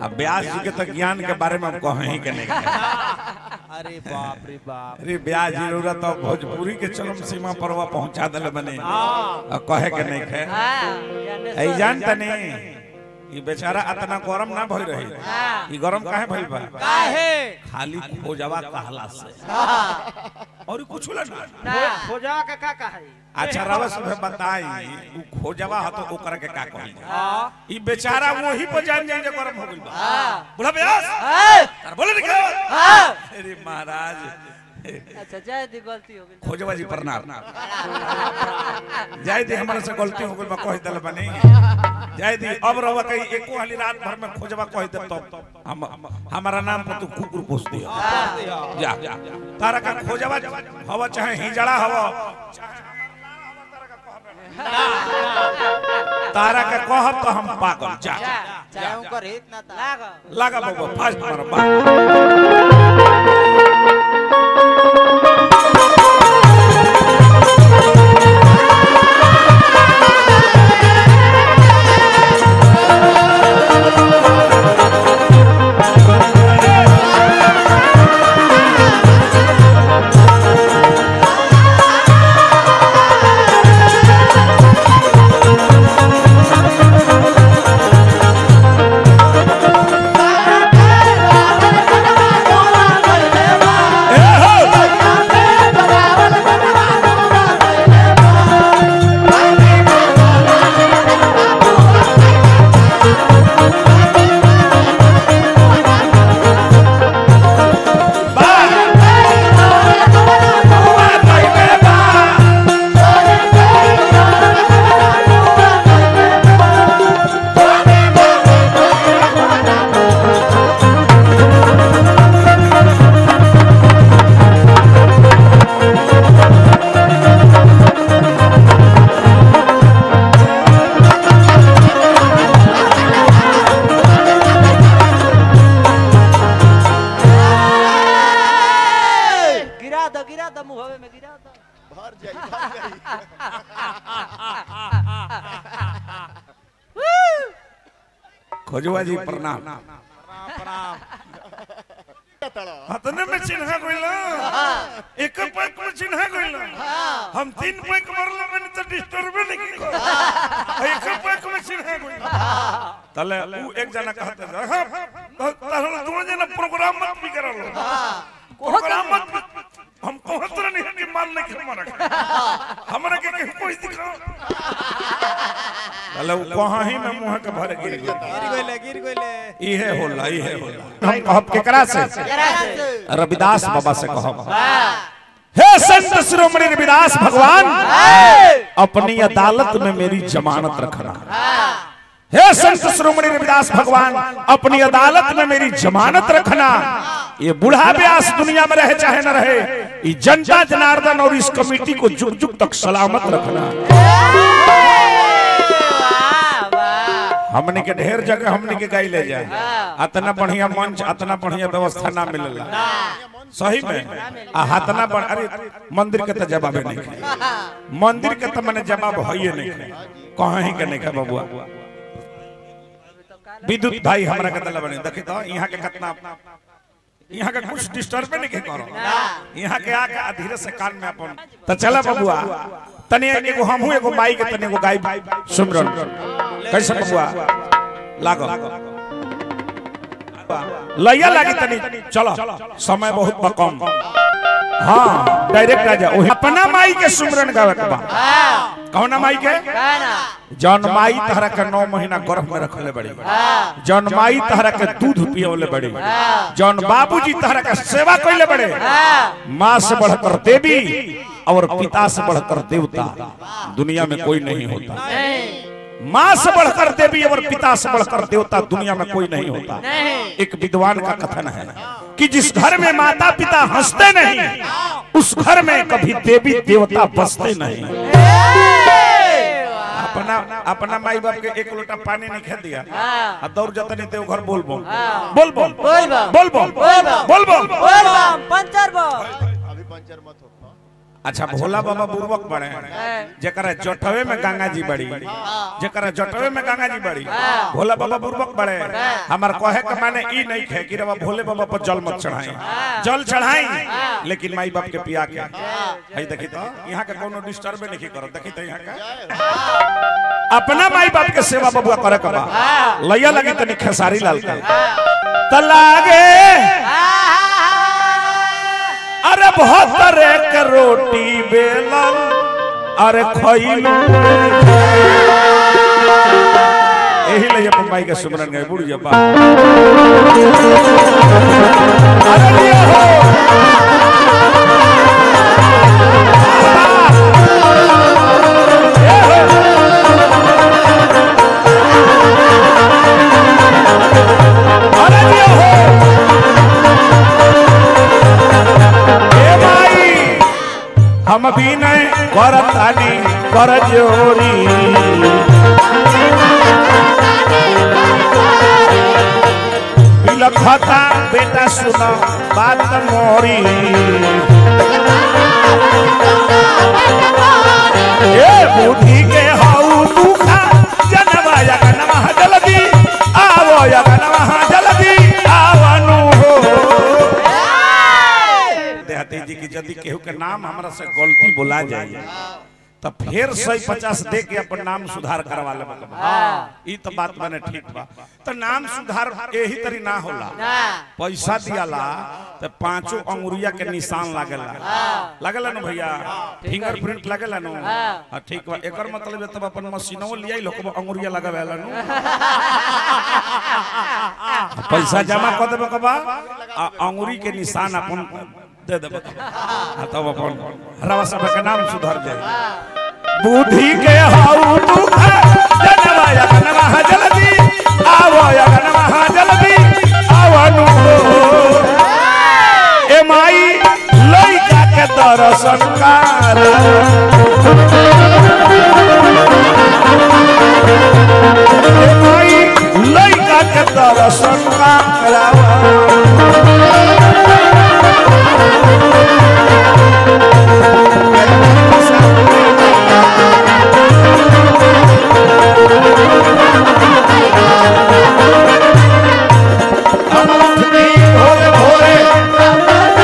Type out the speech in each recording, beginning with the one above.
अब व्यास जी के तो ज्ञान के बारे में हम कहे ही के नहीं अरे बाप रे बाप अरे व्यास जी रउरा तो भोजपुरी के चरम सीमा पर वह पहुंचा दिल बने और कहे के नहीं खे ऐ जान तनी ई बेचारा इतना गरम ना भइल रही ई गरम काहे भइल बा काहे खाली खोजवा कहला से और कुछ ना खोजा का का का है अच्छा रवा सब बताई उ खोजवा ह तो ओकरा के का कहल जाए हां ई बेचारा वही पर जान जाए जे गरम हो गइल बा बुढ़ा व्यास तार बोले निकल अरे महाराज अच्छा जय दी गलती हो गई खोजवा जी प्रणाम जाय दी हमारे से गलती हो गइल बा कह दल बनी जाय दी अब रवा कहीं एको हाली रात भर में खोजवा कह दे तो हम हमारा नाम पर तू कुकुर पोस दिया जा जा तारा का खोजवा हवा चाहे हिजड़ा हवा तारा का कहब तो हम पागल जा चाहे उनकर हित ना था लाग लगा बाबू फास्ट मारो बा ए हो बा बा कइले बा गिरा दो गिरा दो मुहवे में गिरा दो भर जाई भर जाई खोजवा जी प्रणाम प्रणाम तड़ा हतने में चिन्हा गइल एक पैक में चिन्हा गइल हम तीन पैक मरले मैंने तो डिस्टर्ब नहीं की एक पैक में चिन्हा गइल तले उ एक जना कहते जा हां ताहला तू जना प्रोग्राम मत भी करलो प्रोग्राम मत भी- हम कहत नहीं कि मान नहीं के मरक हमरा के के कोई दिखाओ तले उ कहां ही में मुंह के भर गिर गया गिर गइले गिर गइले इहे होला इहे होला हम कहब केकरा से रविदास बाबा से कहब हे संत शिरोमणि रविदास भगवान अपनी अदालत में मेरी जमानत रखना हे संत शिरोमणि रविदास भगवान अपनी अदालत में मेरी जमानत रखना ये बूढ़ा व्यास दुनिया में रहे चाहे न रहे ये जनता जनार्दन और इस कमेटी को जुग जुग तक सलामत रखना वाह वाह हमने के ढेर जगह हमने के गाई ले जाए अतना बढ़िया मंच अतना बढ़िया व्यवस्था ना मिलेला सही में आ हतना बड़ अरे मंदिर के तो जवाब नहीं है मंदिर के तो मैंने जवाब है नहीं है कहाँ ही के नहीं है बबुआ विद्युत भाई हमरा के दल बने देखी तो यहाँ के कितना यहाँ के कुछ डिस्टर्ब नहीं के करो यहाँ के आके आ धीरे से कान में अपन तो चला बबुआ तनी एगो हमहू एगो माई के तनी एगो गाय सुमरन कैसे बबुआ लागो लैया लागी तनी चलो समय बहुत बा कम हाँ डायरेक्ट आ जा ओही अपना माई के सुमरन गावे के बा कौना माई के गाना जौन माई तहरा के नौ महीना गर्भ में रखले बड़ी जौन माई तहरा के दूध पियोले बड़ी जौन बाबूजी तहरा के सेवा कइले बड़े माँ से बढ़कर देवी और पिता से बढ़कर देवता दुनिया में कोई नहीं होता माँ से बढ़कर देवी और पिता से बढ़कर देवता दुनिया में कोई नहीं होता एक विद्वान का कथन है कि जिस घर में माता पिता हंसते नहीं उस घर में कभी देवी देवता बसते नहीं अपना अपना माई बाप के एक लोटा पानी नहीं खा दिया आ दौड़ जाता नहीं ते घर बोल बोल बोल बोल बोल बम। बोल बोल बोल बम। बोल बोल बोल बम पंचर बम अभी पंचर मत हो अच्छा भोला बाबा बुर्बक बड़े जकरा जटवे में गंगा जी बड़ी जकरा जटवे में गंगा जी बड़ी भोला बाबा बुर्बक बड़े हमार कहे के माने ई नहीं खे कि रवा भोले बाबा पर जल मत चढ़ाई जल चढ़ाई लेकिन माई बाप के पिया के हई देखी तो यहाँ के कोनो डिस्टर्ब नहीं करो देखी तो यहाँ का अपना माई बाप के सेवा बबुआ करे के बा लैया लगी तनी खेसारी लाल के त लागे अरे बहत्तर एक रोटी बेलन अरे खइलू यही ले अपन माई के सुमरन गए बुढ़ जब्बा अरे लिया हो ए हो। अरे लिया हो ए माई हम भी नहीं करतानी कर जोरी बिलखता बेटा सुनो बात मोरी ए बुद्धि के हाउ दुखा जनवा यगनवा जल्दी आवो यगनवा जल्दी आवनु हो देहाती जी की यदि केहू के नाम हमरा से गलती बोला जाए तो फिर सही पचास दे के अपन नाम सुधार करवा ले ई तो बात मैंने ठीक बा तो नाम सुधार यही तरी ना होला पैसा दियाला तो पांचों अंगुरिया के निशान लागेला लागेला ना भैया फिंगरप्रिंट लागेला ना हां ठीक बा एकर मतलब है तब अपन मशीनों लियाई लोग अंगुरिया लगावेला नु पैसा जमा कर देबे के बा आ अंगुरी के निशान अपन दे देबे आ तब अपन हरवा सब के नाम सुधर जाए बुद्धि के हाउ दुख जनवा यगनवा जल्दी आवो यगनवा जल्दी आवनु ए माई लइका के दर्शन कर ए माई लइका के दर्शन करावा भोरे भोरे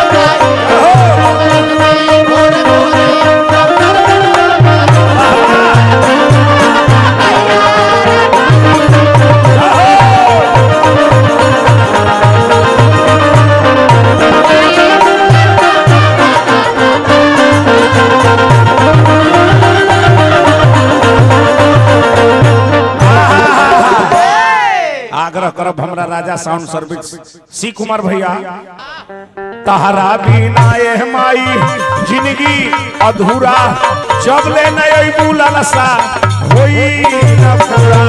आग्रह करब हमरा Raja sound service C Kumar भैया तहरा बिना एह माई जिंदगी अधूरा जब ले नई बुलसा होई न पूरा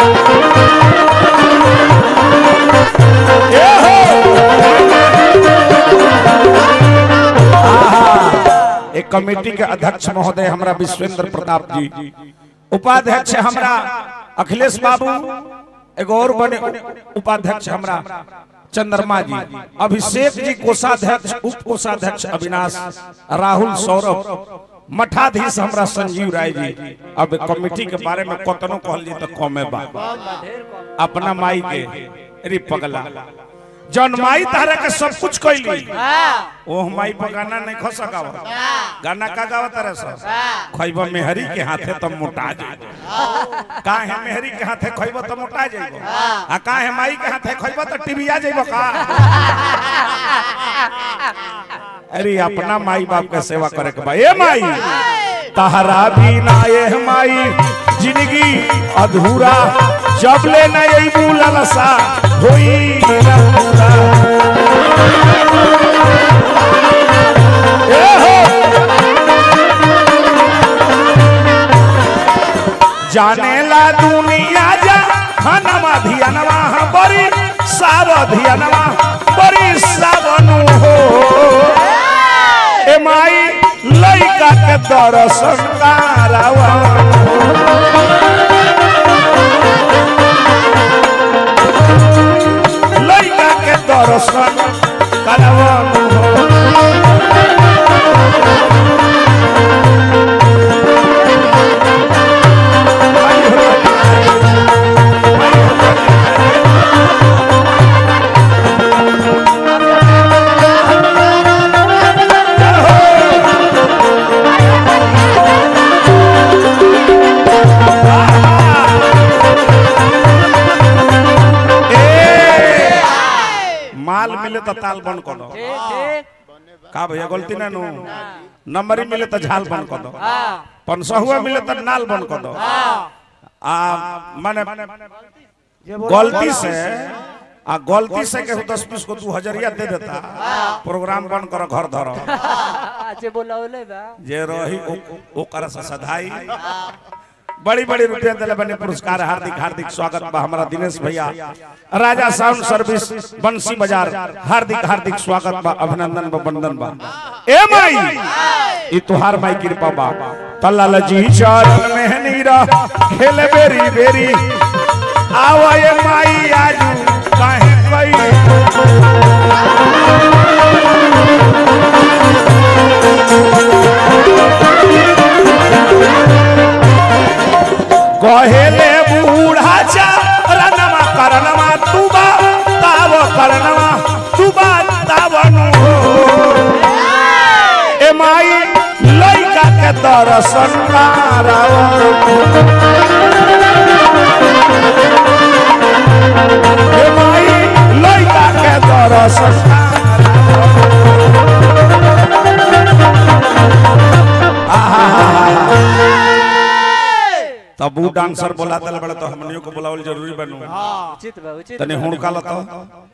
ए हो आहा, एक कमेटी के अध्यक्ष महोदय हमरा विश्वेंद्र प्रताप जी उपाध्यक्ष हमरा अखिलेश बाबू एगो और बने उपाध्यक्ष हमरा चंद्रमा जी अभिषेक जी कोषाध्यक्ष उप कोषाध्यक्ष अविनाश राहुल सौरभ मठाधीश हमरा संजीव राय जी अब कमेटी के बारे में कतनो कहल जी तो कमे बा अपना माई के रे पगला जौन माई तारा के सब कुछ कैली ओह माई पर गाना नहीं खो सकाव गाना का गावा तारा सब खैबा मेहरी के हाथे तो मोटा जाए का है मेहरी के हाथे खैबा तो मोटा जाइबो आ का है माई के हाथे खैबा तो टीबिया जाइबो का अरे अपना माई बाप के सेवा करे के बा ए माई तहरा भी ना ए माई जिंदगी अधूरा जब ले ना यही बुलसा होई ना पूरा ए हो जाने ला दुनिया जा हनमा धियानवा बड़ी साव धियानवा बड़ी सावनु हो ए माई लइका के दर्शन करावा लइका के दर्शन करावा तो ताल बंद कर दो ठीक ठीक का भैया गलती ना नु नंबर ही मिले तो झाल बंद कर दो हाँ पंसहुआ मिले तो नाल बंद कर दो हाँ आ माने गलती से आ गलती से के दस बीस को तू हजरिया दे देता प्रोग्राम बंद कर घर धर अच्छे बोला बोले बा जे रही ओ- ओकर से सधाई बड़ी बड़ी रुपया दिले बने पुरस्कार हार्दिक हार्दिक स्वागत बा हमारा दिनेश भैया राजा साउंड सर्विस बंसी बाजार हार्दिक हार्दिक स्वागत बा अभिनंदन बा वंदन बा ए माई ई तुहार माई कृपा बा तल्ला जी चरण में नीरा खेल बेरी बेरी आवा ए माई आजू काहे कई कहेले बूढ़ा चा रनमा करनमा तुबा ताव करनमा तुबा तावनु हो ए माई लइका के दर्शन कराओ ए माई लइका के दर्शन कराओ तब वो डांसर बोला दल बड़ा तो हमनियों को बुलावल जरूरी बनू उचित बा उचित तने हुड़का लता